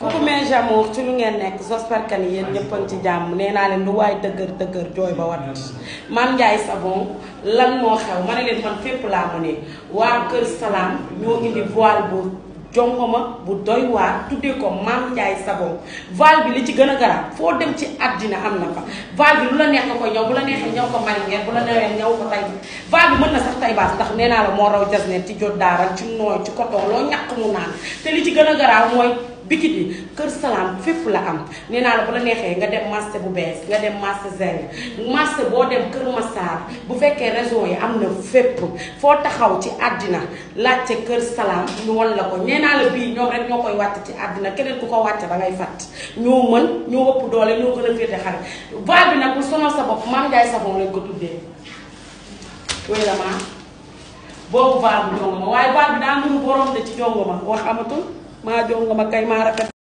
coucou mes amours ci lu ngeen nekk j'espère que ni yéen ñëpp a ngi ci jàmm nee naa leen lu waay dëgër dëgër jooy ba wat Mame Ndiaye Savon lan moo xew ma ne leen man fépp laa mu ne waa Kër Salaam ñoo indi voile bu jongoma bu doy waar tuddee ko Mame Ndiaye Savon voile bi li ci gën a garab foo dem ci àddina am na fa voile bi lu la neex nga koy ñëw bu la neexee ñëw ko marinière bu la neexee ñëw ko tay voile bi mën na sax tay baas ndax nee naa la moo raw jasnet ci jot daaral ci nooy ci coton loo ñàkk mu naan te li ci gën a garaaw mooy bikit yi kër salaam fépp la am nee naa la bu la neexee nga dem marché bu bees nga dem marché zeng marché boo dem kër Massar bu fekkee région yi am na fépp foo taxaw ci àddina laajte kër salaam ñu wan la ko nee naa la bii ñoom rek ñoo koy wàcc ci àddina keneen ku ko wàcc da ngay fàtt ñoo mën ñoo ëpp doole ñoo gën a féete xare voile bi nag bu sonal sa bopp Mame Ndiaye Savon lañ ko tuddee wéy la maa boobu voile bu jongo ma waaye voile bi daa nuru borom de ci jongo ma wax amatul maa jongo ma kay maa rafet